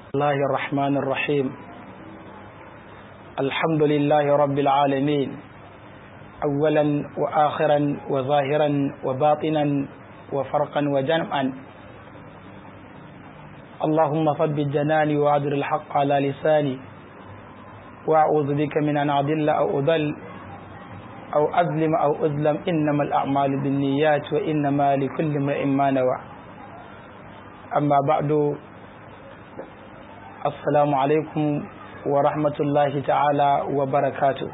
الله الرحمن الرحيم الحمد لله رب العالمين أولا وآخرا وظاهرا وباطنا وفرقا وجمعا اللهم ثبت جناني وأدر الحق على لساني وأعوذ بك من أن أضل أو أضل أو أظلم أو أظلم إنما الأعمال بالنيات وإنما لكل امرئ ما نوى أما بعد السلام عليكم ورحمة الله تعالى وبركاته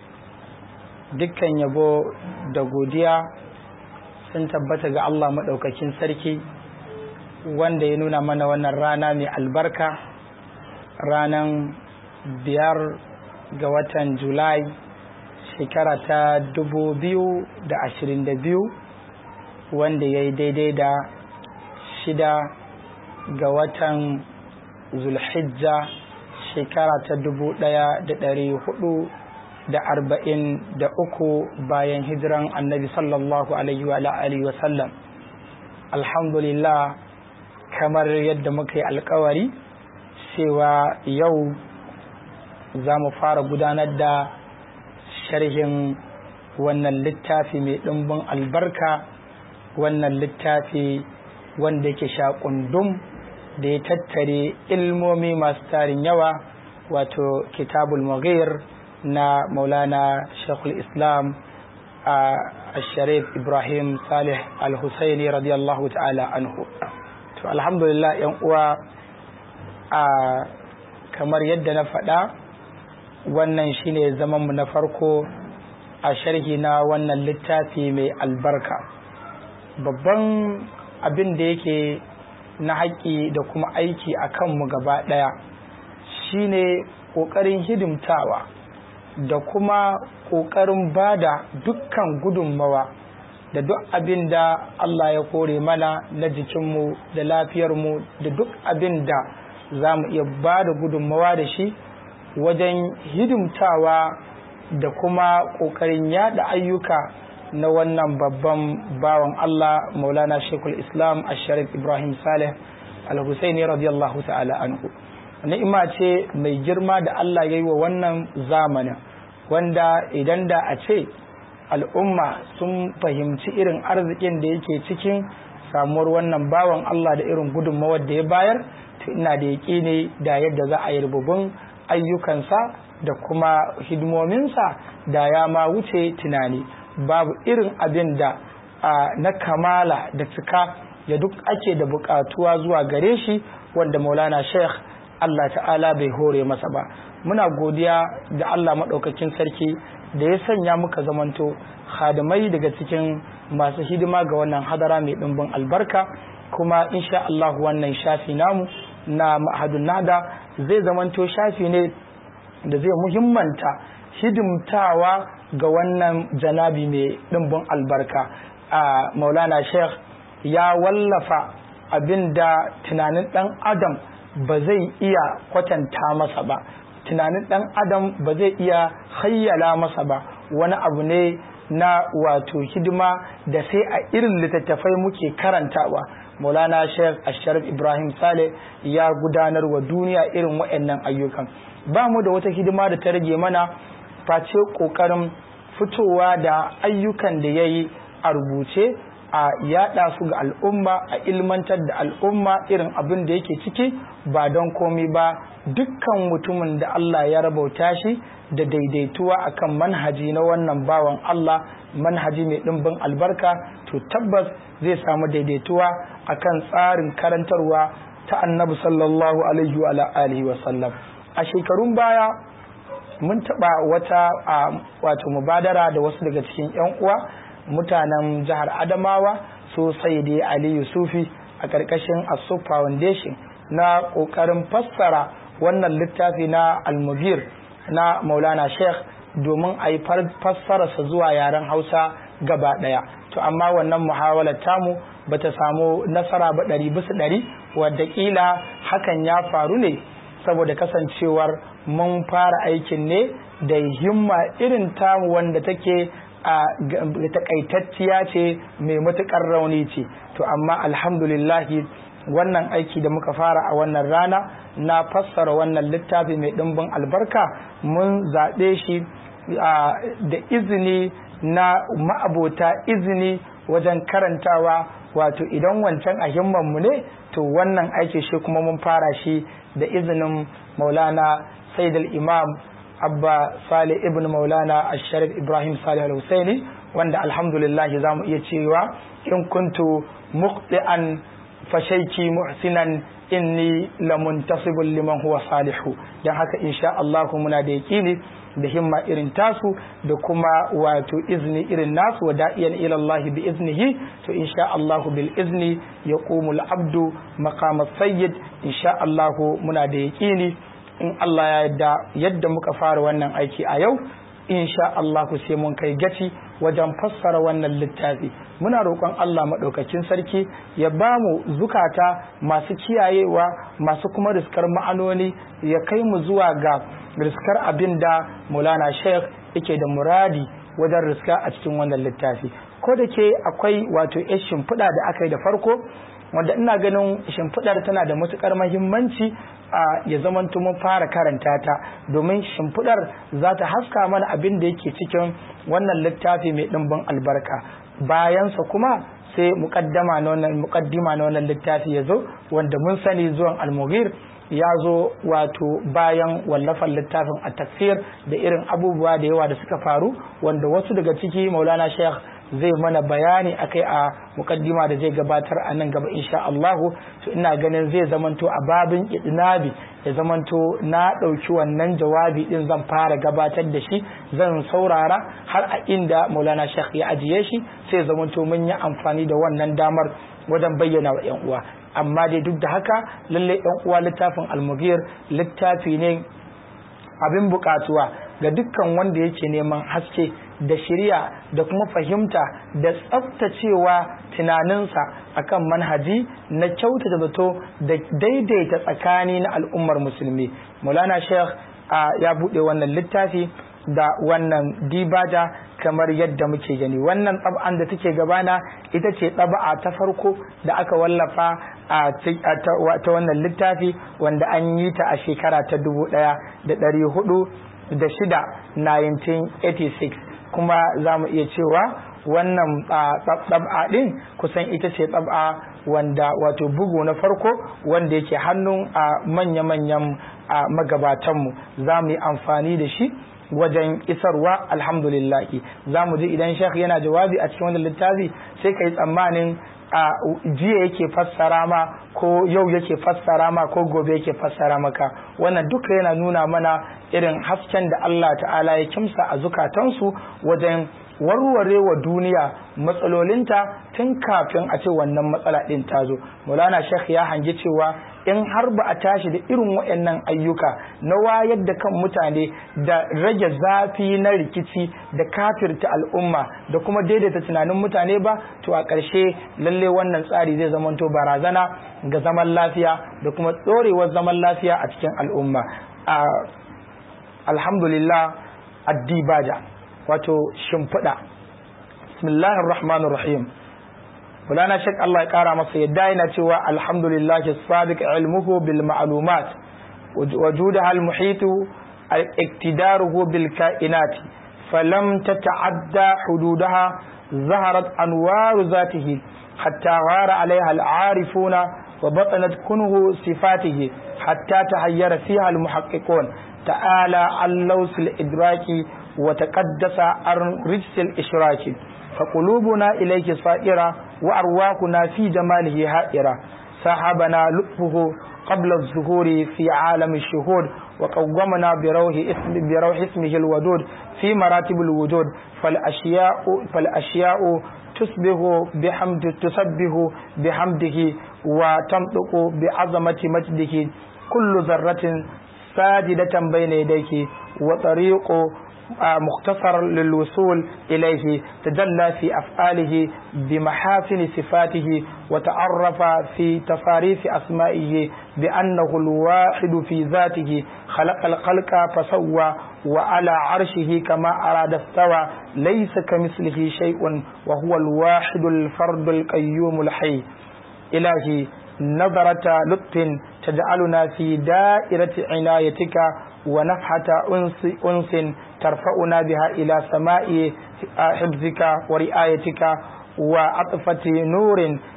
dukkan yabo da godiya sun tabbata ga Allah maɗaukakin sarki wanda ya nuna mana wannan rana mai albarka ranar biyar ga watan julai shekara ta dubu biyu da ashirin da biyu wanda ya yi daidai da shida ga watan zulhijja shekara ta dubu ɗaya da ɗari hudu da arba'in da uku bayan hijiran annabi sallallahu alaihi wa alihi wa sallam alhamdulillah kamar yadda muka yi alkawari cewa yau za mu fara gudanar da sharhin wannan littafi mai ɗimbin albarka wannan littafi wanda yake shaƙundum da ya tattare ilmomi masu tarin yawa wato kitabul mughir na maulana shekul islam a sharif ibrahim salih al-husaini radiyallahu ta'ala anhu to alhamdulillah yan uwa a kamar yadda na faɗa wannan shine zamanmu na farko a sharhi na wannan littafi mai albarka babban abin da yake na haƙƙi da kuma aiki a kanmu gaba ɗaya shine ƙoƙarin hidimtawa da kuma ƙoƙarin ba da dukkan gudunmawa da duk abin da Allah ya kore mana na jikinmu da lafiyarmu da duk abin da za mu iya ba da gudunmawa da shi wajen hidimtawa da kuma ƙoƙarin yada ayyuka na wannan babban bawan Allah maulana shekul islam asharif ibrahim saleh al-husaini radiyallahu ta'ala anhu ni'ima ce mai girma da Allah ya yi wa wannan zamanin wanda idan da a ce al'umma sun fahimci irin arzikin da yake cikin samuwar wannan bawan Allah da irin gudunmawar da ya bayar to ina da yaƙi ne da yadda za a yi rububin ayyukansa da kuma hidimominsa da ya ma wuce tunani babu irin abin da na kamala da cika da duk ake da buƙatuwa zuwa gare shi wanda maulana sheikh Allah ta'ala bai hore masa ba muna godiya da Allah maɗaukakin sarki da ya sanya muka zamanto hadimai daga cikin masu hidima ga wannan hadara mai ɗimbin albarka kuma insha Allah wannan shafi namu na ma'ahadun nada zai zamanto shafi ne da zai muhimmanta hidimtawa ga wannan janabi mai ɗimbin albarka a maulana sheikh ya wallafa abin da tunanin ɗan adam ba zai iya kwatanta masa ba tunanin ɗan adam ba zai iya hayyala masa ba wani abu ne na wato hidima da sai a irin littattafai muke karantawa maulana sheikh asharif ibrahim saleh ya gudanar wa duniya irin waɗannan ayyukan ba mu da wata hidima da ta rage mana face ƙoƙarin fitowa da ayyukan da ya yi a rubuce a yada su ga al'umma a ilmantar da al'umma irin abin da yake ciki ba don komi ba dukkan mutumin da Allah ya rabauta shi da daidaituwa akan manhaji na wannan bawan Allah manhaji mai ɗimbin albarka to tabbas zai samu daidaituwa akan tsarin karantarwa ta annabi sallallahu alaihi wa alihi wa sallam a shekarun baya mun taɓa wata wato mubadara da wasu daga cikin 'yan uwa mutanen jihar adamawa so sai aliyu sufi a ƙarƙashin asu foundation na ƙoƙarin fassara wannan littafi na almugir na maulana sheikh domin a yi fassararsa zuwa yaren hausa gaba ɗaya to amma wannan muhawalar tamu ba ta samu nasara ba ɗari bisa ɗari wadda ƙila hakan ya faru ne saboda kasancewar mun fara aikin ne da himma irin tamu wanda take a takaitacciya ce mai matukar rauni ce to amma alhamdulillahi wannan aiki da muka fara a wannan rana na fassara wannan littafi mai ɗimbin albarka mun zaɓe shi da izini na ma'abota izini wajen karantawa wato idan wancan a himmanmu ne to wannan aiki shi kuma mun fara shi da izinin maulana saidal imam abba salih ibn maulana asharif ibrahim salih al-husaini wanda alhamdulillah za mu iya cewa in kuntu muqti'an fashaiki muhsinan inni lamuntasibun liman huwa salihu don haka insha Allah muna da yaƙini da himma irin tasu da kuma wato izini irin nasu wa da'iyan ila Allah bi iznihi to insha Allah bil izni yaqumul abdu maqama sayyid insha Allah muna da yaƙini in Allah ya yarda yadda muka fara wannan aiki a yau insha Allah sai mun kai gaci wajen fassara wannan littafi muna roƙon Allah maɗaukakin sarki ya ba mu zukata masu kiyayewa masu kuma riskar ma'anoni ya kai mu zuwa ga riskar abin da Maulana Sheikh yake da muradi wajen riska a cikin wannan littafi ko da ke akwai wato ya shimfiɗa da aka yi da farko wanda ina ganin shimfiɗar tana da matuƙar mahimmanci a ya zamanto mun fara karanta ta domin shimfiɗar za ta haska mana abin da yake cikin wannan littafi mai ɗimbin albarka bayansa kuma sai muƙaddama na wannan muƙaddima na wannan littafi ya zo wanda mun sani zuwan almughir ya zo wato bayan wallafan littafin a tafsir da irin abubuwa da yawa da suka faru wanda wasu daga ciki maulana sheikh zai mana bayani akai a mukaddima da zai gabatar a nan gaba insha Allahu to ina ganin zai zamanto a babin idnabi ya zamanto na ɗauki wannan jawabi din zan fara gabatar da shi zan saurara har a inda Maulana Sheikh ya ajiye shi sai zamanto mun yi amfani da wannan damar wajen bayyana wa 'yan uwa amma dai duk da haka lalle 'yan uwa littafin almugir littafi ne abin bukatuwa ga dukkan wanda yake neman haske da shirya da kuma fahimta da tsaftacewa tunaninsa akan manhaji na kyautata zato da daidaita tsakani na al'ummar musulmi maulana sheikh ya buɗe wannan littafi da wannan dibaja kamar yadda muke gani wannan tsab'an da take gabana ita ce tsaba'a ta farko da aka wallafa a ta wannan littafi wanda an yi ta a shekara ta dubu ɗaya da ɗari hudu da shida 1986 kuma za mu iya cewa wannan tsab'a ɗin kusan ita ce tsab'a wanda wato bugu na farko wanda yake hannun a manya-manyan magabatanmu za mu yi amfani da shi wajen isarwa alhamdulillahi za mu ji idan shekh yana jawabi a cikin wannan littafi sai ka yi tsammanin a jiya yake fassara ma ko yau yake fassara ma ko gobe yake fassara maka wannan duka yana nuna mana irin hasken da Allah ta'ala ya kimsa a zukatansu wajen warware wa duniya matsalolinta tun kafin a ce wannan matsala ɗin ta zo maulana shekh ya hangi cewa in har ba a tashi da irin waɗannan ayyuka na wayar da kan mutane da rage zafi na rikici da kafirta al'umma da kuma daidaita tunanin mutane ba to a ƙarshe lalle wannan tsari zai zamanto barazana ga zaman lafiya da kuma ɗorewar zaman lafiya a cikin al'umma alhamdulillah addibaja wato shimfiɗa bismillahir rahmanir rahim Mulana Sheikh Allah ya kara masa yadda yana cewa alhamdulillah sadiq ilmuhu bil ma'lumat wujudaha al muhitu iktidaruhu bil kainat falam tata'adda hududaha ظهرت أنوار ذاته حتى غار عليها العارفون وبطنت كنه صفاته حتى تحير فيها المحققون تعالى عن لوس الإدراك وتقدس عن رجس الإشراك فقلوبنا إليك صائرة وأرواحنا في جماله هائرة سحبنا لطفه قبل الظهور في عالم الشهود وقومنا بروح اسم بروح اسمه الودود في مراتب الوجود فالأشياء فالأشياء تسبه بحمد تسبه بحمده وتنطق بعظمة مجده كل ذرة ساجدة بين يديك وطريق مختصر للوصول إليه تجلى في أفعاله بمحاسن صفاته وتعرف في تصاريف أسمائه بأنه الواحد في ذاته خلق الخلق فسوى وعلى عرشه كما أراد استوى ليس كمثله شيء وهو الواحد الفرد القيوم الحي إلهي نظرة لطف تجعلنا في دائرة عنايتك ونفحة أنس, أنس ترفعنا بها إلى سماء حفظك ورعايتك وعطفة نور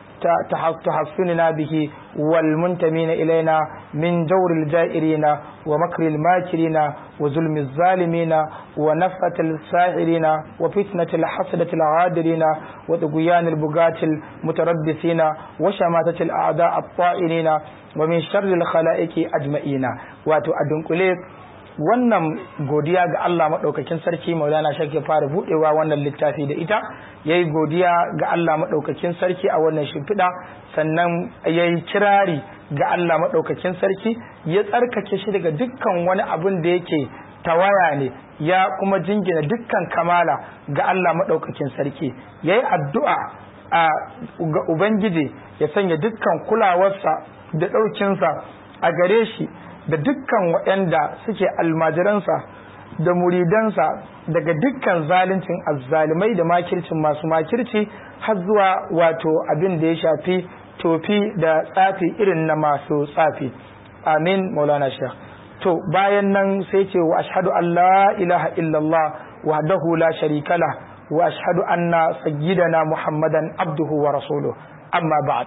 تحصننا به والمنتمين إلينا من جور الجائرين ومكر الماكرين وظلم الظالمين ونفة الساحرين وفتنة الحسدة العادرين وطغيان البغاة المتربصين وشماتة الأعداء الطائرين ومن شر الخلائق أجمعين واتو أدنقليك wannan godiya ga Allah maɗaukakin sarki maulana shake fara buɗewa wannan littafi da ita ya yi godiya ga Allah maɗaukakin sarki a wannan shimfiɗa sannan ya yi kirari ga Allah maɗaukakin sarki ya tsarkake shi daga dukkan wani abin da yake tawaya ne ya kuma jingina dukkan kamala ga Allah maɗaukakin sarki ya yi addu'a ga Ubangiji ya sanya dukkan kulawarsa da ɗaukinsa a gare shi da dukkan waɗanda suke almajiransa da muridansa daga dukkan zaluncin azzalimai da makircin masu makirci har zuwa wato abin da ya shafi tofi da tsafi irin na masu tsafi amin maulana shekh to bayan nan sai ce wa ashhadu an la ilaha illallah wahdahu la sharika lah wa ashhadu anna sayyidana muhammadan abduhu wa rasuluhu amma ba'd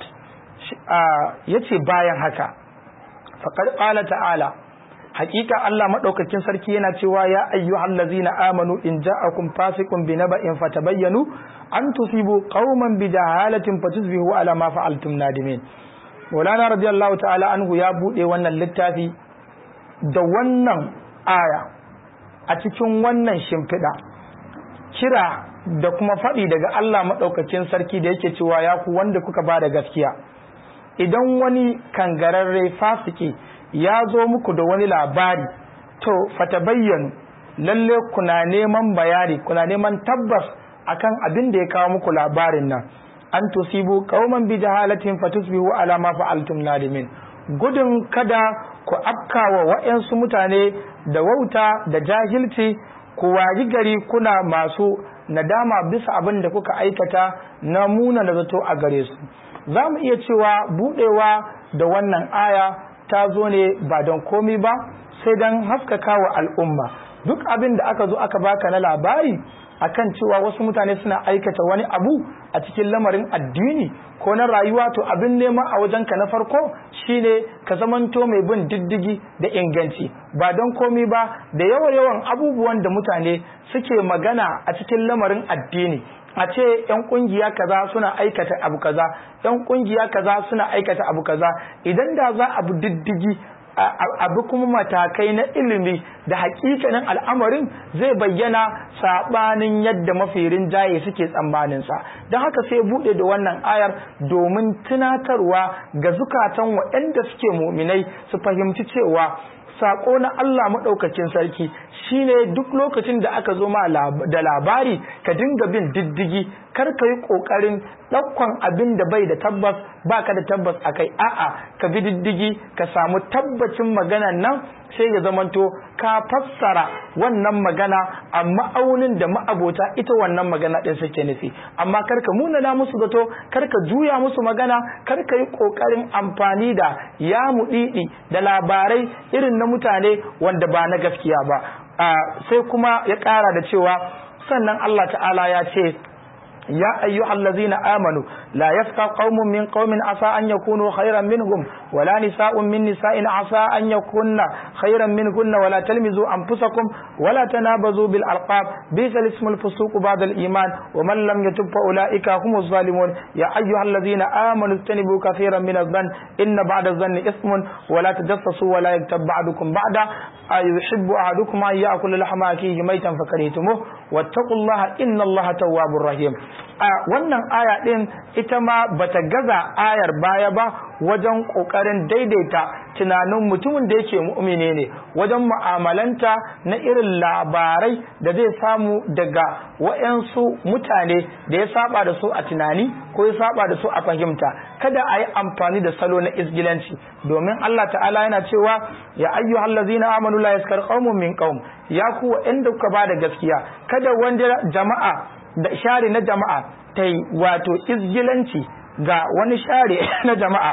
yace bayan haka faƙar ƙala ta'ala hakika Allah maɗaukakin sarki yana cewa ya ayyuhal ladzina amanu in ja'akum fasiqun bi naba'in fatabayyanu an tusibu qauman bi jahalatin fatusbihu ala ma fa'altum nadimin Maulana radiyallahu ta'ala anhu ya bude wannan littafi da wannan aya a cikin wannan shimfiɗa kira da kuma faɗi daga Allah maɗaukakin sarki da yake cewa ya ku wanda kuka ba da gaskiya idan wani kangararre fasiki ya zo muku da wani labari to fata bayyanu lalle kuna neman bayani kuna neman tabbas akan abin da ya kawo muku labarin nan an tusibu qauman bi jahalatin fatusbihu ala ma fa'altum nadimin gudun kada ku afkawa wa'yansu mutane da wauta da jahilci ku wayi gari kuna masu nadama bisa abin da kuka aikata na muna da zato a gare su za mu iya cewa budewa da wannan aya ta zo ne ba don komi ba sai don haskaka wa al'umma duk abin da aka zo aka baka na labari akan cewa wasu mutane suna aikata wani abu a cikin lamarin addini ko na rayuwa to abin nema a wajenka na farko shine ka zamanto mai bin diddigi da inganci ba don komi ba da yawa yawan abubuwan da mutane suke magana a cikin lamarin addini a ce yan kungiya kaza suna aikata abu kaza yan kungiya kaza suna aikata abu kaza idan da za a bi diddigi abu kuma matakai na ilimi da hakikanin al'amarin zai bayyana sabanin yadda mafirin jaye suke tsammaninsa don haka sai bude da wannan ayar domin tunatarwa ga zukatan waɗanda suke muminai su fahimci cewa sako na Allah maɗaukacin sarki shine duk lokacin da aka zo ma da labari ka dinga bin diddigi kar ka yi ƙoƙarin ɗaukan abin da bai da tabbas ba ka da tabbas a kai a'a ka bi diddigi ka samu tabbacin maganan nan sai ya zamanto ka fassara wannan magana a ma'aunin da ma'abota ita wannan magana ɗin suke nufi amma kar ka munana musu zato kar ka juya musu magana kar ka yi ƙoƙarin amfani da ya muɗiɗi da labarai irin na mutane wanda ba na gaskiya ba sai kuma ya ƙara da cewa sannan Allah ta'ala ya ce يا أيها الذين آمنوا لا يسقى قوم من قوم عسى أن يكونوا خيرا منهم ولا نساء من نساء عسى أن يكون خيرا منهن ولا تلمزوا أنفسكم ولا تنابزوا بالألقاب بئس الاسم الفسوق بعد الإيمان ومن لم يتب فأولئك هم الظالمون يا أيها الذين آمنوا اجتنبوا كثيرا من الظن إن بعد الظن إثم ولا تجسسوا ولا يكتب بعضكم بعدا أيحب أحدكم أن يأكل لحم أخيه ميتا فكرهتموه واتقوا الله إن الله تواب رحيم a wannan aya ɗin ita ma bata gaza ayar baya ba wajen ƙoƙarin daidaita tunanin mutumin da yake mu'mine ne wajen mu'amalanta na irin labarai da zai samu daga wa'yansu mutane da ya saba da su a tunani ko ya saba da su a fahimta kada a yi amfani da salo na isgilanci domin Allah ta'ala yana cewa ya ayyuhal ladzina amanu la yaskar qaumun min qaum ya ku wa'anda kuka ba da gaskiya kada wanda jama'a da share na jama'a ta yi wato izgilanci ga wani share na jama'a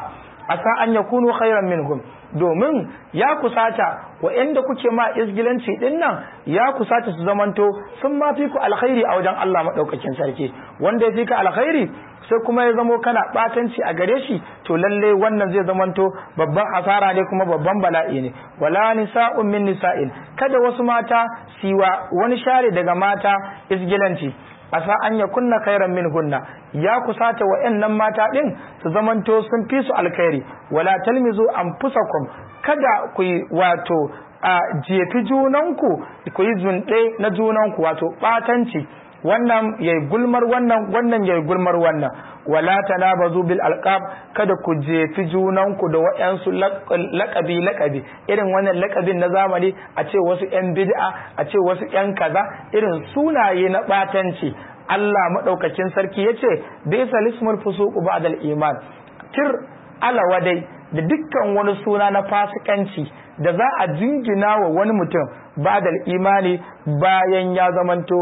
asa an yakunu khairan minhum domin ya kusata wa'anda kuke ma isgilanci din nan ya kusata su zamanto sun ma fi ku alkhairi a wajen Allah madaukakin sarki wanda ya fi ka alkhairi sai kuma ya zamo kana batanci a gare shi to lalle wannan zai zamanto babban asara ne kuma babban bala'i ne wala nisa'un min nisa'in kada wasu mata siwa wani share daga mata isgilanci asa an ya kunna khairan min hunna ya kusata wa'annan mata din su zamanto sun fi su alkhairi wala talmizu anfusakum kada ku wato a jefi junanku ku yi zunde na junanku wato batanci wannan yayi gulmar wannan wannan yayi gulmar wannan wala tanabazu bil alqab kada ku jefi junanku da wayansu laqabi laqabi irin wannan laqabin na zamani a ce wasu yan bid'a a ce wasu yan kaza irin sunaye na batanci Allah madaukakin sarki yace bisa lismul fusuq ba'da al iman tir alawadai da dukkan wani suna na fasikanci da za a jingina wa wani mutum ba'da al imani bayan ya zamanto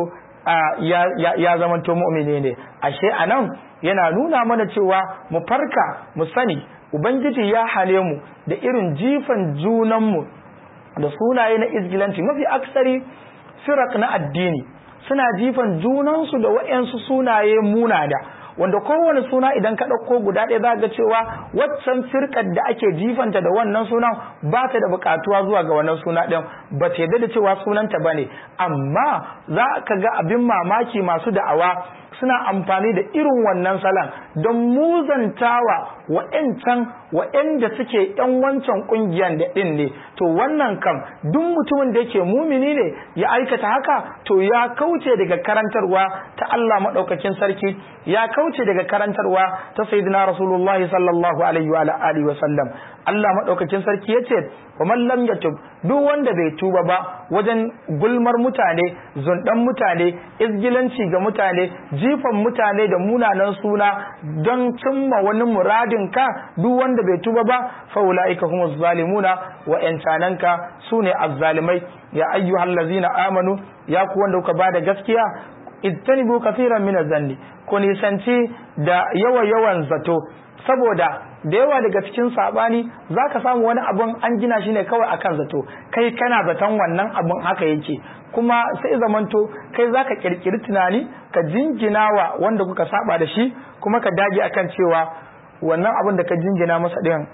ya zamanto mu'mini ne ashe anan yana nuna mana cewa mu farka mu sani ubangiji ya hale mu da irin jifan junanmu da sunaye na izgilanci mafi aksari firak na addini suna jifan junansu da wa'yansu sunaye munada wanda kowane suna idan ka ɗauko guda ɗaya za ga cewa waccan firkar da ake jifanta da wannan sunan ba ta da buƙatuwa zuwa ga wannan suna ɗin ba ta yadda da cewa sunanta ba ne amma za ka ga abin mamaki masu da'awa suna amfani da irin wannan salon don muzantawa wa'yancan wa'yanda suke yan wancan ƙungiyar da ɗin ne to wannan kam duk mutumin da yake mumini ne ya aikata haka to ya kauce daga karantarwa ta Allah maɗaukakin sarki ya kauce daga karantarwa ta sayyidina rasulullah sallallahu alaihi wa alihi wa sallam Allah maɗaukakin sarki yace wa man lam yatub duk wanda bai tuba ba wajen gulmar mutane zundan mutane izgilanci ga mutane jifan mutane da munanan suna don cimma wani muradin ka duk wanda bai tuba ba fa ulaika humuz zalimuna wa yancananka sune azzalimai ya ayyuhal ladzina amanu ya ku wanda kuka bada gaskiya ijtanibu kaseeran min zanni ku nisanci da yawa yawan zato saboda da yawa daga cikin sabani zaka samu wani abun an gina shi ne kawai akan zato kai kana zaton wannan abun haka yake kuma sai zamanto kai zaka kirkiri tunani ka jingina wa wanda kuka saba da shi kuma ka dage akan cewa wannan abun da ka jingina masa din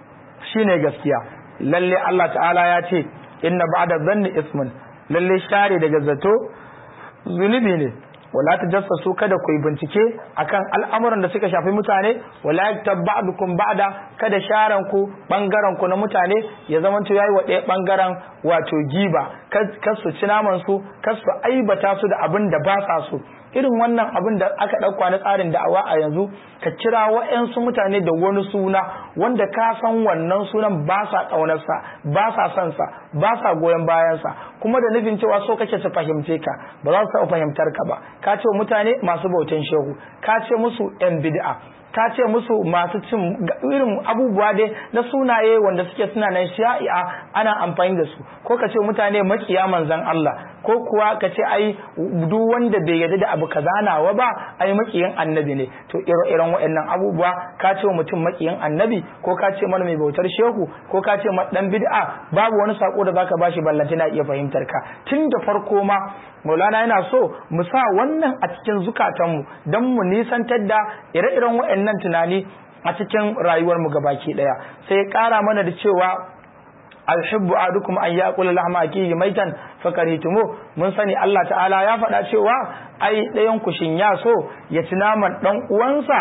shine gaskiya lalle Allah ta'ala ya ce inna ba'da dhanni ismun lalle share daga zato zunubi ne wala tajassasu kada ku yi bincike akan al'amuran da suka shafi mutane wala yaktab ba'dukum ba'da kada sharan ku bangaren ku na mutane ya zamanto yayi wa ɗaya bangaren wato giba kar su ci naman su kar su aibata su da abin da ba sa so irin wannan abin da aka ɗauka na tsarin da'awa a yanzu ka kira wa'yansu mutane da wani suna wanda ka san wannan sunan ba sa ƙaunarsa ba sa son sa ba sa goyon bayansa kuma da nufin cewa so kake su fahimce ka ba za su taɓa fahimtar ka ba ka ce mutane masu bautan shehu ka ce musu yan bid'a ka ce musu masu cin irin abubuwa dai na sunaye wanda suke suna nan sha'i'a ana amfani da su ko ka ce mutane makiya manzan Allah ko kuwa ka ce ai duk wanda bai yarda da abu kaza nawa ba ai makiyin annabi ne to ire-iren waɗannan abubuwa ka ce wa mutum makiyin annabi ko ka ce mana mai bautar shehu ko ka ce dan bid'a babu wani sako da zaka bashi ballanta na iya fahimtar ka tun da farko ma Maulana yana so mu sa wannan a cikin zukatanmu don mu nisantar da ire-iren waɗannan tunani a cikin rayuwarmu gabaki ɗaya sai ya ƙara mana da cewa alhibbu adukum an yaqula lahma akihi maitan fakaritumu mun sani Allah ta'ala ya faɗa cewa ai ɗayan ku shin ya so ya ci naman dan uwansa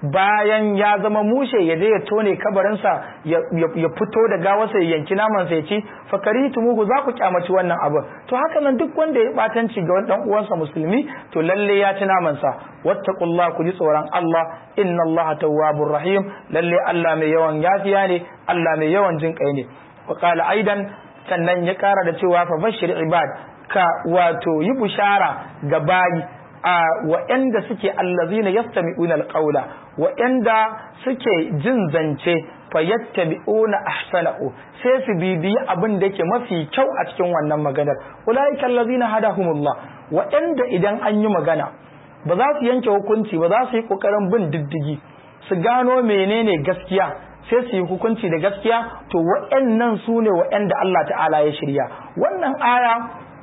bayan ya zama mushe ya je ya tone kabarinsa ya fito da gawarsa ya yanki naman sa ya ci fakaritumu za ku kyamaci wannan abu to haka nan duk wanda ya batanci ga wani dan uwansa musulmi to lalle ya ci naman sa wattaqullaha ku ji tsoron Allah inna Allah tawwabur rahim lalle Allah mai yawan yafiya ne Allah mai yawan jin kai ne وقال aidan sannan ya kara da cewa fa bashir ibad ka wato yi bushara ga bayi a wa'anda suke allazina yastami'una alqawla wa'anda suke jin zance fa yattabi'una ahsanahu sai su bibiyi abin da yake mafi kyau a cikin wannan maganar ulaika allazina hadahumullah wa'anda idan an yi magana ba za su yanke hukunci ba za su yi kokarin bin diddigi su gano menene gaskiya sai su yi hukunci da gaskiya to waɗannan su ne waɗanda Allah ta'ala ya shirya wannan aya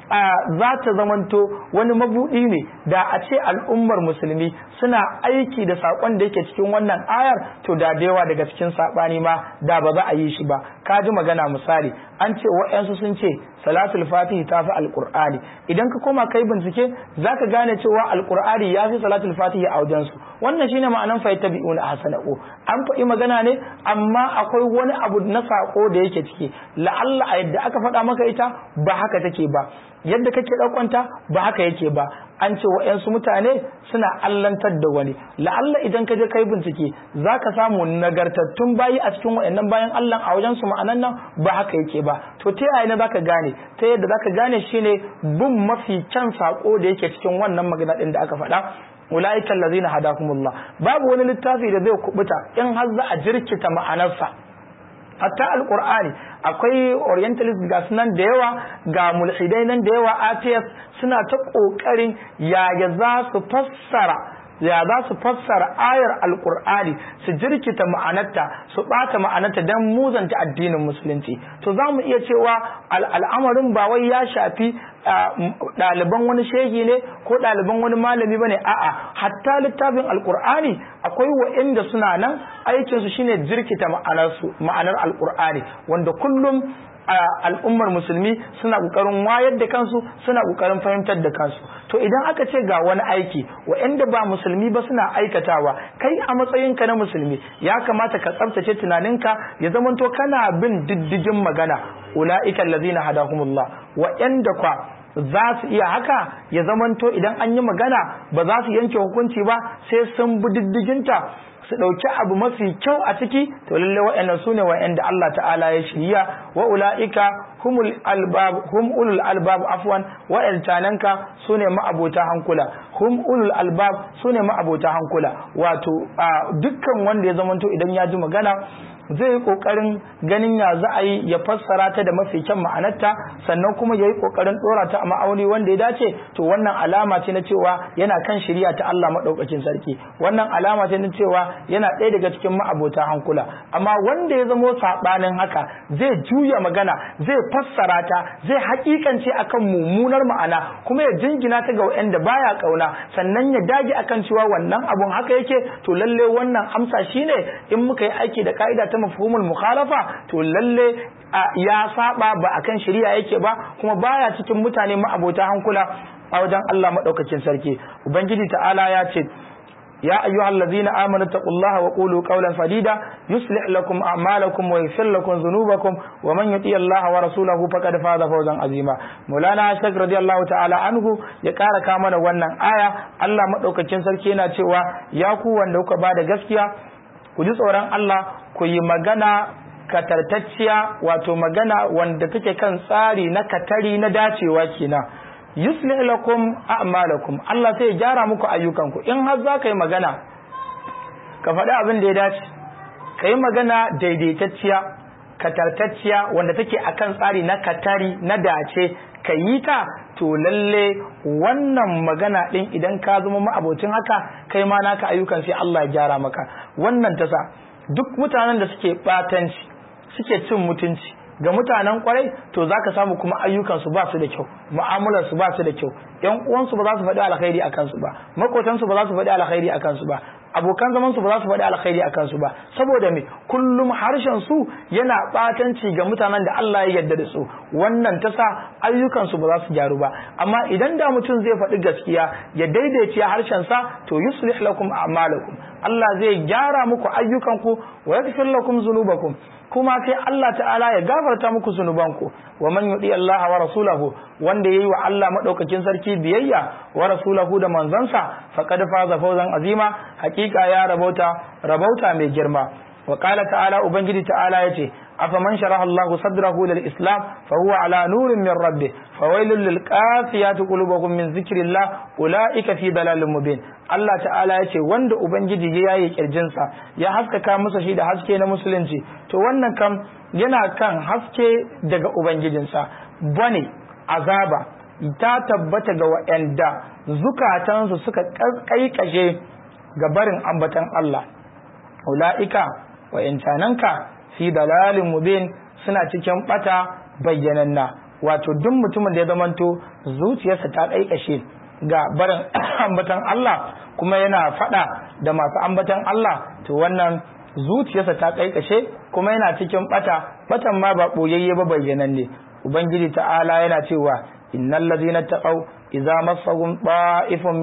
za ta zamanto wani mabuɗi ne da a ce al'ummar musulmi suna aiki da saƙon da yake cikin wannan ayar to da da yawa daga cikin saɓani ma da ba za a yi shi ba ka ji magana misali an ce wa'yansu sun ce salatul fatihi ta fi alƙur'ani idan ka koma kai bincike za ka gane cewa alƙur'ani ya fi salatul fatihi a wajensu wannan shine ma'anan fa yattabi'una ahsana'u an faɗi magana ne amma akwai wani abu na saƙo da yake ciki la'alla a yadda aka faɗa maka ita ba haka take ba yadda kake ɗaukanta ba haka yake ba an ce wa'yansu mutane suna allantar da wani la'alla idan ka je kai bincike za ka samu nagartattun bayi a cikin wa'annan bayan allah a wajen su ma'anan nan ba haka yake ba to ta yaya ne zaka gane ta yadda zaka gane shine bin mafi kyan sako da yake cikin wannan magana din da aka faɗa ulaiikal ladzina hadakumullah babu wani littafi da zai kubuta in har za a jirkita ma'anarsa hatta alkur'ani akwai orientalist ga nan da yawa ga mulhidai nan da yawa atheist suna ta kokarin yaya za su fassara ya za su fassara ayar alkur'ani su jirkita ma'anarta su bata ma'anarta don muzanta addinin musulunci to za mu iya cewa al'amarin ba wai ya shafi ɗaliban wani shegi ne ko ɗaliban wani malami ba ne a'a hatta littafin alkur'ani akwai wa'inda suna nan aikinsu shine jirkita ma'anar alkur'ani wanda kullum al'ummar musulmi suna kokarin wayar da kansu suna kokarin fahimtar da kansu to idan aka ce ga wani aiki wa'anda ba musulmi ba suna aikatawa kai a matsayinka na musulmi ya kamata ka tsabtace tunaninka ya zamanto kana bin diddigin magana ula'ika allazina hadahumullah wa'anda kwa za su iya haka ya zamanto idan an yi magana ba za su yanke hukunci ba sai sun bi diddiginta su ɗauki abu mafi kyau a ciki to lalle wa'annan su ne wa'anda Allah ta'ala ya shirya wa ula'ika humul albab hum ulul albab afwan wa'antananka su ne ma'abota hankula hum ulul albab su ne ma'abota hankula wato dukkan wanda ya zamanto idan ya ji magana zai yi kokarin ganin ya za a yi ya fassara ta da mafi kyan ma'anarta sannan kuma ya yi kokarin dora ta a ma'auni wanda ya dace to wannan alama ce na cewa yana kan shirya ta Allah maɗaukakin sarki wannan alama ce na cewa yana ɗaya daga cikin ma'abota hankula amma wanda ya zamo saɓanin haka zai juya magana zai fassara ta zai hakikance akan mummunar ma'ana kuma ya jingina ta ga wanda baya kauna sannan ya dage akan cewa wannan abun haka yake to lalle wannan amsa shine in muka yi aiki da ka'ida ta mafhumul mukhalafa to lalle ya saba ba akan shari'a yake ba kuma baya cikin mutane ma'abota hankula a wajen Allah madaukakin sarki ubangiji ta'ala ya ce يا أيها الذين آمنوا اتقوا الله وقولوا قولا سديدا يصلح لكم أعمالكم ويغفر لكم ذنوبكم ومن يطيع الله ورسوله فقد فاز فوزا عظيما مولانا شيخ رضي الله تعالى عنه ya ƙara kama da wannan aya Allah madaukakin sarki yana cewa ya ku wanda kuka bada gaskiya ku ji tsoron Allah ku yi magana katartacciya wato magana wanda take kan tsari na katari na dacewa kenan yuslih lakum a'malakum Allah sai ya gyara muku ayyukanku in har za ka yi magana ka faɗi abin da ya dace ka yi magana daidaitacciya katartacciya wanda take akan tsari na katari na dace ka yi ta to lalle wannan magana ɗin idan ka zama ma'abocin haka kai ma naka ayyukan sai Allah ya gyara maka wannan tasa duk mutanen da suke batanci suke cin mutunci ga mutanen kwarai to zaka samu kuma ayyukansu ba su da kyau mu'amalar su ba su da kyau yan uwansu ba za su faɗi alkhairi a kansu ba makotansu ba za su faɗi alkhairi a kansu ba abokan zaman su ba za su faɗi alkhairi a kansu ba saboda me kullum harshen su yana batanci ga mutanen da Allah ya yarda da su wannan ta sa ayyukan su ba za su gyaru ba amma idan da mutum zai faɗi gaskiya ya daidaice harshen sa to yuslih lakum a'malakum Allah zai gyara muku ayyukanku wa yaghfir lakum dhunubakum kuma sai Allah ta'ala ya gafarta muku zunubanku wa man yudi Allah wa rasulahu wanda yayi wa Allah madaukakin sarki biyayya wa rasulahu da manzansa faqad faza fawzan azima hakika ya rabauta rabauta mai girma wa qala ta'ala ubangiji ta'ala yace afaman sharaha Allah sadrahu lil islam fa huwa ala nurin min rabbih fawailul lil qasiyati qulubuhum min zikrillah ulaika fi dalalin mubin Allah ta'ala yace wanda ubangiji ya yayi kirjinsa ya haskaka masa shi da haske na musulunci to wannan kam yana kan haske daga ubangijinsa bane azaba ta tabbata ga waɗanda zukatansu suka kaikashe ga barin ambatan Allah ula'ika wa'incananka fi dalalin mubin suna cikin bata bayyananna wato duk mutumin da ya zamanto zuciyarsa ta kaikashe ga barin ambatan Allah kuma yana fada da masu ambatan Allah to wannan zuciyarsa ta kaikashe kuma yana cikin bata batan ma ba boyayye ba bayyananne ubangiji ta'ala yana cewa innal ladina taqaw idza massahum ta'ifun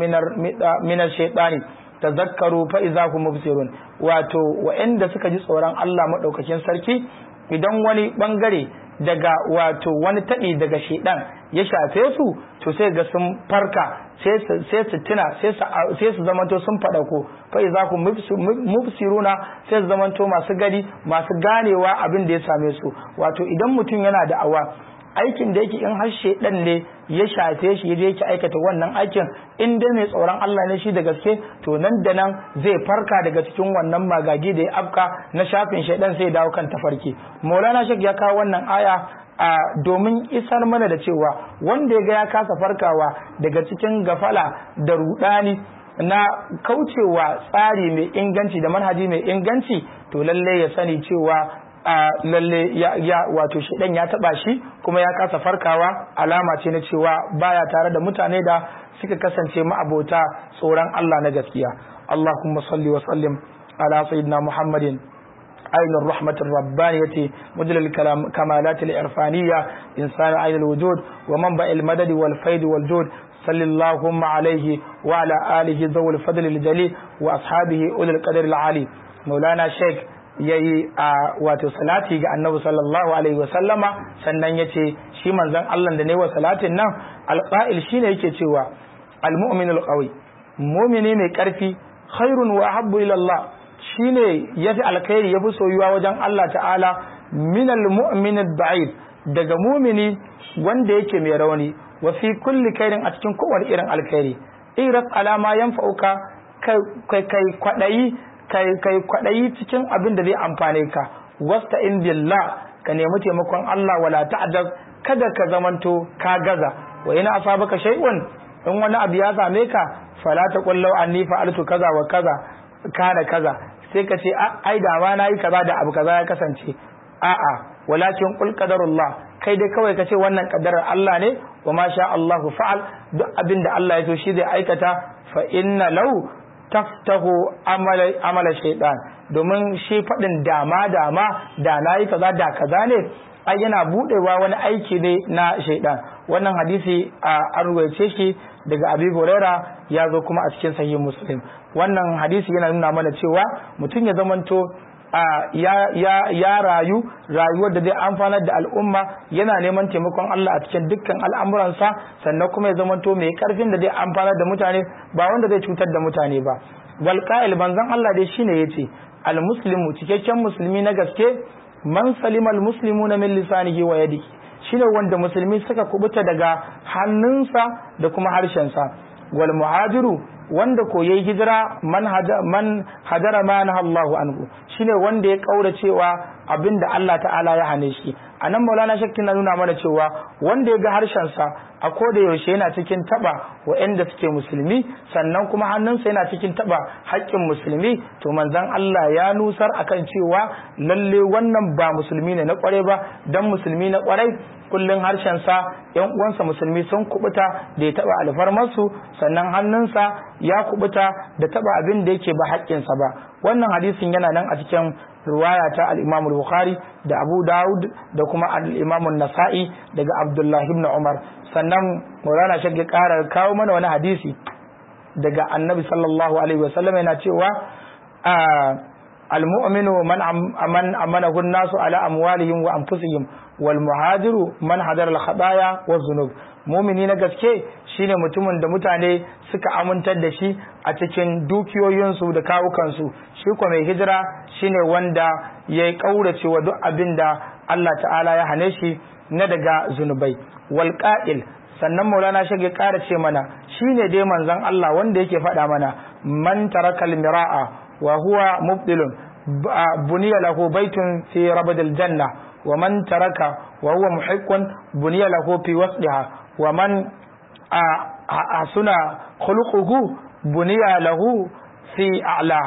min ash-shaytani tazakkaru fa idza hum mubsirun wato wa'anda suka ji tsoron Allah madaukakin sarki idan wani bangare daga wato wani taɗi daga shedan ya shafe su to sai ga sun farka sai su tuna sai su zamanto sun faɗa ko fa idza hum mubsiruna sai su zamanto masu gari masu ganewa abin da ya same su wato idan mutum yana da awa aikin da yake in har shedan ne ya shafe shi yaje yake aikata wannan aikin in dai mai tsoron Allah ne shi da gaske to nan da nan zai farka daga cikin wannan magagi da ya afka na shafin shedan sai ya dawo kan tafarki Maulana Sheikh ya kawo wannan aya a domin isar mana da cewa wanda ya ga ya kasa farkawa daga cikin gafala da rudani na kaucewa tsari mai inganci da manhaji mai inganci to lalle ya sani cewa a lalle ya, ya wato shedan ya taba shi kuma ya kasa farkawa alama ce na cewa baya tare da mutane da suka kasance ma'abota tsoron Allah na gaskiya Allahumma salli wa sallim ala sayyidina Muhammadin عين الرحمة الربانية مدل الكمالات الإرفانية إنسان عين الوجود ومنبع المدد والفيد والجود صلى اللهم عليه وعلى آله ذو الفضل الجليل وأصحابه أولي القدر العالي مولانا شيخ yayi a wato salati ga annabi sallallahu alaihi wasallama sannan yace shi manzon Allah da ne wa salatin nan alqa'il shine yake cewa almu'minul qawi mu'mini mai karfi khairun wa ahabbu ila Allah shine yafi alkhairi yafi soyuwa wajen Allah ta'ala minal mu'minid da'if daga mu'mini wanda yake mai rauni wa fi kulli khairin a cikin kowane irin alkhairi iras alama yanfa'uka kai kai kwadayi kai kai kwadayi cikin abin da zai amfane ka wasta in billah ka nemi taimakon Allah wala ta'dab kada ka zamanto ka gaza wa ina asabaka shay'un in wani abu ya same ka fala ta qullau anni fa'altu kaza wa kaza kana kaza sai ka ce ai da ma nayi kaza da abu kaza ya kasance a'a walakin qul qadarullah kai dai kawai ka ce wannan kaddarar Allah ne wa ma sha Allahu fa'al duk abin da Allah ya so shi zai aikata fa inna law taftahu amala amala shaytan domin shi fadin dama dama da nayi kaza da kaza ne ai yana budewa wani aiki ne na shaytan wannan hadisi a ruwaice shi daga Abi Huraira ya zo kuma a cikin sahih Muslim wannan hadisi yana nuna mana cewa mutum ya zamanto ya rayu rayuwar da zai amfanar da al'umma yana neman taimakon Allah a cikin dukkan al'amuransa sannan kuma ya zamanto mai karfin da zai amfanar da mutane ba wanda zai cutar da mutane ba wal qa'il banzan Allah dai shine yace al muslimu cikakken musulmi na gaske man salima al muslimuna min lisanihi wa yadihi shine wanda musulmi suka kubuta daga hannunsa da kuma harshensa wal muhajiru wanda ko yayi hijira man man hajara ma na Allahu anhu shine wanda ya kaura cewa abinda Allah ta'ala ya hane shi anan Maulana Shakki na nuna mana cewa wanda ya ga harshen sa a koda yaushe yana cikin taba waɗanda suke musulmi sannan kuma hannunsa yana cikin taba haƙƙin musulmi to manzon Allah ya nusar akan cewa lalle wannan ba musulmi ne na kware ba dan musulmi na kwarai kullun harshen sa yan uwansa musulmi sun kubuta da ya taba alfarmarsu sannan hannunsa ya kubuta da taba abin da yake ba haƙƙinsa ba wannan hadisin yana nan a cikin riwaya ta al-Imam al-Bukhari da Abu Dawud da kuma al-Imam an-Nasa'i daga Abdullah ibn Umar sannan Maulana Shagge ƙara kawo mana wani hadisi daga Annabi sallallahu alaihi wasallam yana cewa al-mu'minu man man amanahu an-nasu ala amwalihim wa anfusihim wal muhajiru man hadara al-khataya wa dhunub mumini na gaske shine mutumin da mutane suka amintar da shi a cikin dukiyoyinsu da kawukansu shi kuma mai hijira shine wanda ya yi ƙaurace wa duk abin da Allah ta'ala ya hane shi na daga zunubai wal qa'il sannan maulana shage ƙara ce mana shine dai manzon Allah wanda yake faɗa mana man tarakal mira'a wa huwa mubdilun buniya lahu baitun fi rabadil janna wa man taraka wa huwa muhiqqun buniya lahu fi wasdiha wa man suna khuluquhu buniya lahu fi a'laha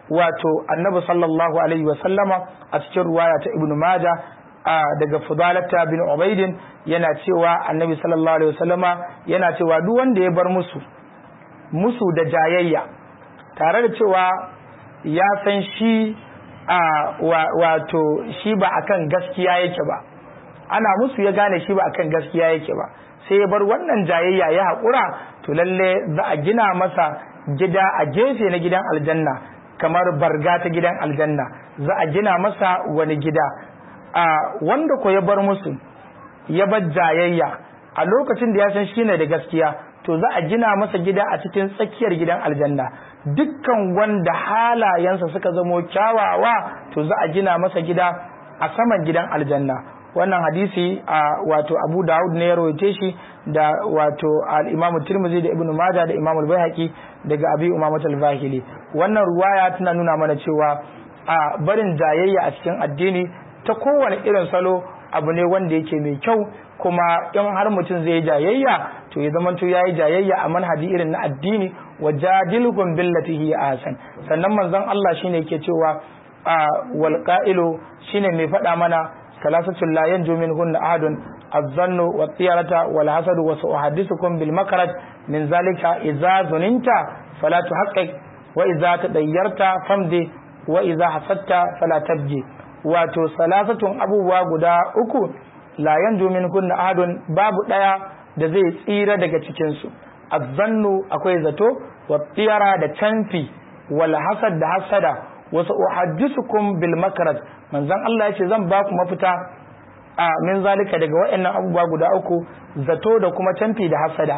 wato annabi sallallahu alaihi wasallama a cikin ruwaya ta ibnu maja daga fudalata bin ubaidin yana cewa annabi sallallahu alaihi wasallama yana cewa duk wanda ya bar musu musu da jayayya tare da cewa ya san shi a wato shi ba akan gaskiya yake ba ana musu ya gane shi ba akan gaskiya yake ba sai ya bar wannan jayayya ya haƙura to lalle za a gina masa gida a gefe na gidan aljanna kamar barga ta gidan aljanna za a gina masa wani gida a wanda ko ya bar musu ya bar jayayya a lokacin da ya san shi ne da gaskiya to za a gina masa gida a cikin tsakiyar gidan aljanna dukkan wanda halayensa suka zamo kyawawa to za a gina masa gida a saman gidan aljanna wannan hadisi a wato Abu Dawud ne ya rawaite shi da wato al-Imam Tirmidhi da Ibn Majah da Imam Al-Baihaqi daga Abi Umamah Al-Bahili wannan ruwaya tana nuna mana cewa a barin jayayya a cikin addini ta kowane irin salo abu ne wanda yake mai kyau kuma in har mutum zai jayayya to ya zama to yayi jayayya a manhaji irin na addini wa jadilhum billati hi ahsan sannan manzon Allah shine yake cewa wal qa'ilu shine mai faɗa mana ثلاثة لا ينجو منهن أحد الظن والطيرة والحسد وسأحدثكم بالمكرة من ذلك إذا ظننت فلا تحقق وإذا تديرت فامضي وإذا حسدت فلا تبجي wato salasatun abubuwa guda uku la yanju min kunna ahadun babu daya da zai tsira daga cikin su azzannu akwai zato wa tiyara da canfi wal hasad da hasada wasu uhaddisukum bil makraj manzon Allah yace zan ba ku mafita a min zalika daga waɗannan abubuwa guda uku zato da kuma canfi da hasada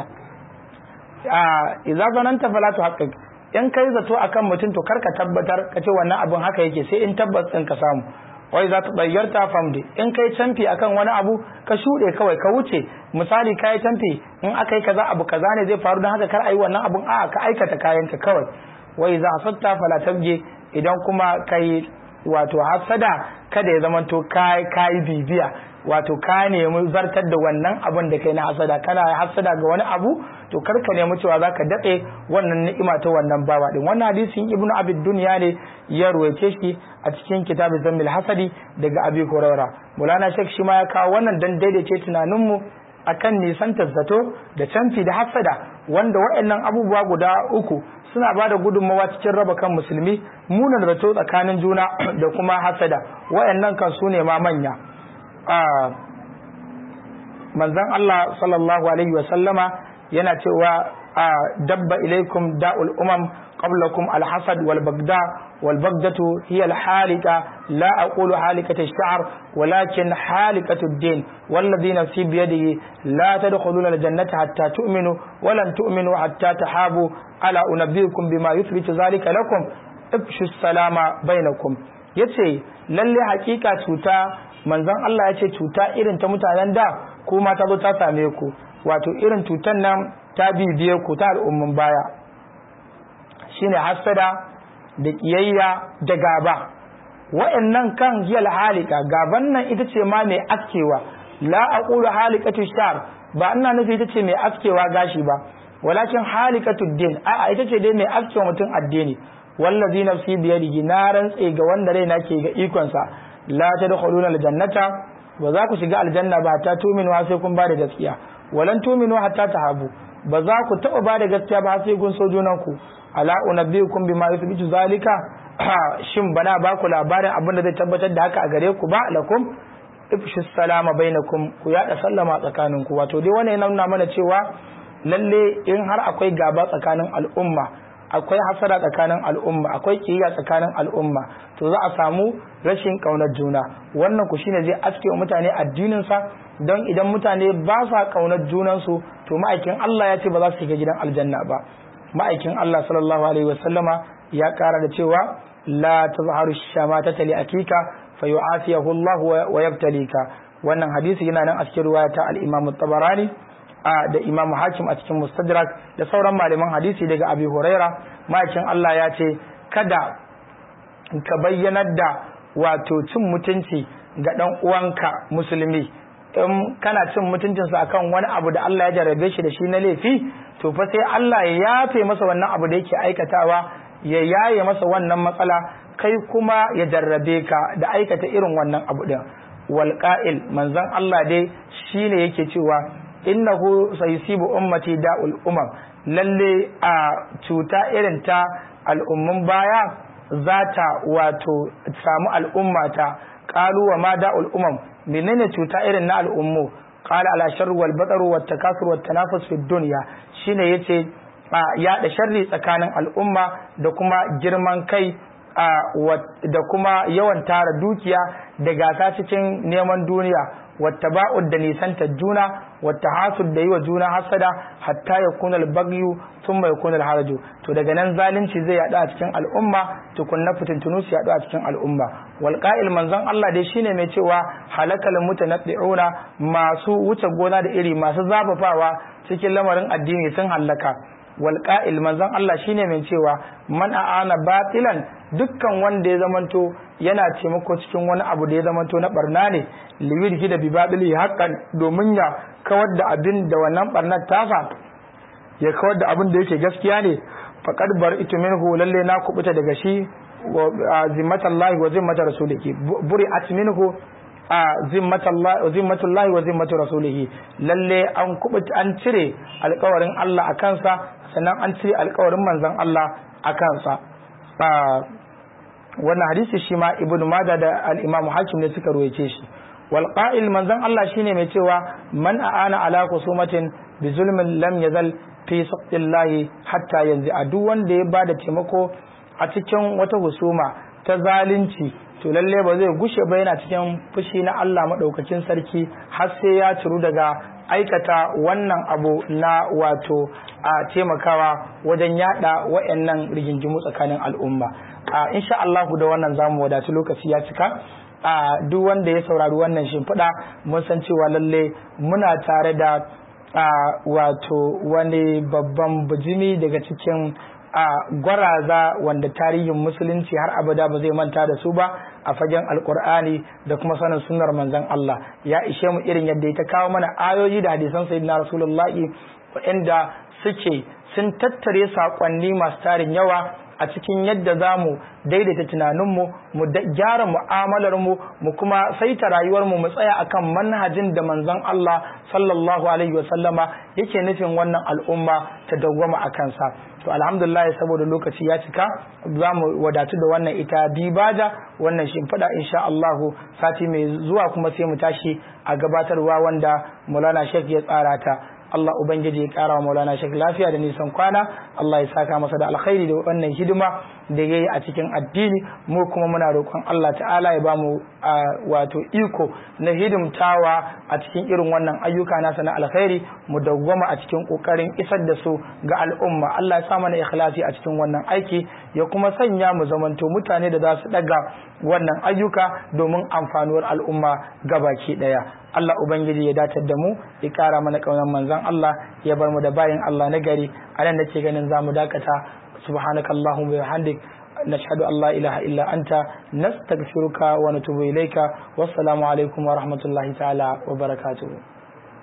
a idza zananta fala tuhaqqiq in kai zato akan mutum to karka tabbatar ka ce wannan abun haka yake sai in tabbas din ka samu wai za ta bayyarta famde in kai canfi akan wani abu ka shuɗe kawai ka wuce misali kai canfi in aka yi kaza abu kaza ne zai faru don haka kar a yi wannan abun a ka aikata kayanka kawai wai za a satta fala tabge idan kuma kai wato hasada kada ya zama to kai kai bibiya wato ka nemi zartar da wannan abin da kai na hasada kana hasada ga wani abu to kar ka nemi cewa zaka datse wannan ni'ima ta wannan bawa din wannan hadisin ibnu abid dunya ne ya ruwaice shi a cikin kitabul zammil hasadi daga abi hurairah mulana shek shi ma ya kawo wannan dan daidaice tunanin mu akan nisan zato da canfi da hasada wanda waɗannan abubuwa guda uku suna ba da gudunmawa cikin raba kan musulmi munan zato tsakanin juna da kuma hasada waɗannan kan su ne ma manya manzon Allah sallallahu alaihi wa sallama yana cewa dabba ilaikum da'ul umam qablakum alhasad wal bagda wal bagdatu hiya al halika la aqulu halikatu ash-sha'r walakin halikatu ad-din والذي نفسي بيده لا تدخلون الجنة حتى تؤمنوا ولن تؤمنوا حتى تحابوا ألا أنبئكم بما يثبت ذلك لكم افشوا السلام بينكم yace lalle hakika cuta manzon Allah yace cuta irin ta mutanen da kuma ta zo ta same ku wato irin cutan nan ta bibiye ku ta al'umman baya shine hasada da kiyayya da gaba wa'annan kan hiyal halika gaban nan ita ce ma mai askewa la aqulu halikatu shar ba ina nufi ita ce mai askewa gashi ba walakin halikatu din a ita ce dai mai askewa mutum addini wallazi nafsi biyadihi na rantse ga wanda raina ke ga ikon sa la tadkhuluna aljannata ba za ku shiga aljanna ba ta tuminu sai kun ba da gaskiya walan tuminu hatta tahabu ba za ku taba ba da gaskiya ba sai kun so junan ku ala unabbiukum bima yuthbitu zalika shin bana ba ku labarin abin da zai tabbatar da haka a gare ku ba lakum ifshi salama bainakum ku yada sallama tsakaninku wato dai wannan yana nuna mana cewa lalle in har akwai gaba tsakanin al'umma akwai hasara tsakanin al'umma akwai kiyaya tsakanin al'umma to za a samu rashin kaunar juna wannan ku shine zai aske wa mutane addinin sa don idan mutane ba sa kaunar junan su to ma'aikin Allah ya ce ba za su shiga gidan aljanna ba ma'aikin Allah sallallahu alaihi wasallama ya kara da cewa la tazharu shamatata li akika fayu'afiyahu Allah wa yabtalika wannan hadisi yana nan a cikin riwaya ta al-Imam tabarani da Imam Hakim a cikin Mustadrak da sauran malaman hadisi daga Abi Huraira makin Allah ya ce kada ka bayyanar da wato cin mutunci ga dan uwanka musulmi in kana cin mutuncinsa akan wani abu da Allah ya jarabe shi da shi na laifi to fa sai Allah ya yafe masa wannan abu da yake aikatawa ya yaye masa wannan matsala kai kuma ya jarrabe ka da aikata irin wannan abu din wal qa'il manzon Allah dai shine yake cewa innahu sayusibu ummati da'ul umam lalle a cuta irin ta al'ummun baya za ta wato samu al'ummata qalu wa ma da'ul umam menene cuta irin na al'ummu qala ala sharri wal batar wat takasur wat tanafus fi dunya shine yace yaɗa sharri tsakanin al'umma da kuma girman kai da kuma yawan tara dukiya da gasa cikin neman duniya wata ba'ud da nisantar juna wata hasud da yi wa juna hasada hatta ya kunal bagyu sun mai kunal haraju to daga nan zalunci zai yaɗu a cikin al'umma tukunna fitintunu su yaɗu a cikin al'umma wal qa'il manzon Allah dai shine mai cewa halakal mutanaddi'una masu wuce gona da iri masu zafafawa cikin lamarin addini sun hallaka walƙa'il manzon Allah shine mai cewa man a'ana batilan dukkan wanda ya zamanto yana taimako cikin wani abu da ya zamanto na barna ne liwirhi da bibabili haqqan domin ya kawar da abin da wannan barnar tasa ya kawar da abin da yake gaskiya ne faqad bar'itu minhu lalle na kubuta daga shi wa zimmatallahi wa zimmata rasulihi buri'at minhu a zimmatullahi wa zimmatu rasulihi lalle an kubuta an cire alkawarin Allah a kansa sannan an cire alkawarin manzon Allah a kansa wannan hadisi shi ma ibn Majah da al-Imam Hakim ne suka ruwaice shi wal qa'il manzon Allah shine mai cewa man a'ana ala kusumatin bi zulmin lam yazal fi sabilillahi hatta yanzu a duk wanda ya bada taimako a cikin wata husuma ta zalunci to lalle ba zai gushe ba yana cikin fushi na Allah maɗaukakin sarki har sai ya ciru daga aikata wannan abu na wato a taimakawa wajen yada wayannan rigingimu tsakanin al'umma a insha Allah da wannan zamu wadatu lokaci ya cika a duk wanda ya saurari wannan shimfiɗa mun san cewa lalle muna tare da wato wani babban bijimi daga cikin a gwaraza wanda tarihin musulunci har abada ba zai manta da su ba a fagen alkur'ani da kuma sanin sunnar manzon Allah ya ishe mu irin yadda ya kawo mana ayoyi da hadisan sayyidina rasulullahi waɗanda suke sun tattare saƙonni masu tarin yawa a cikin yadda za mu daidaita tunaninmu mu gyara mu'amalarmu mu kuma saita rayuwarmu mu tsaya akan manhajin da manzon Allah sallallahu alaihi wasallama yake nufin wannan al'umma ta dawwama a kansa to alhamdulillah saboda lokaci ya cika za mu wadatu da wannan ita dibaja wannan shimfiɗa insha Allah sati mai zuwa kuma sai mu tashi a gabatarwa wanda Maulana Sheikh ya tsara ta Allah Ubangiji ya kara wa Maulana Sheikh lafiya da nisan kwana Allah ya saka masa da alkhairi da wannan hidima da ya yi a cikin addini mu kuma muna roƙon Allah ta'ala ya bamu wato iko na hidimtawa a cikin irin wannan ayyuka nasa na alkhairi mu dawwama a cikin ƙoƙarin isar da su ga al'umma Allah ya sa mana ikhlasi a cikin wannan aiki ya kuma sanya mu zamanto mutane da za su daga wannan ayyuka domin amfanuwar al'umma gabaki daya Allah Ubangiji ya datar da mu ya kara mana kaunar manzon Allah ya bar mu da bayin Allah na gari a nan nake ganin zamu dakata subhanaka allahumma wa bihamdik nashhadu an la ilaha illa anta nastaghfiruka wa natubu ilayka wassalamu alaikum wa rahmatullahi ta'ala wa barakatuh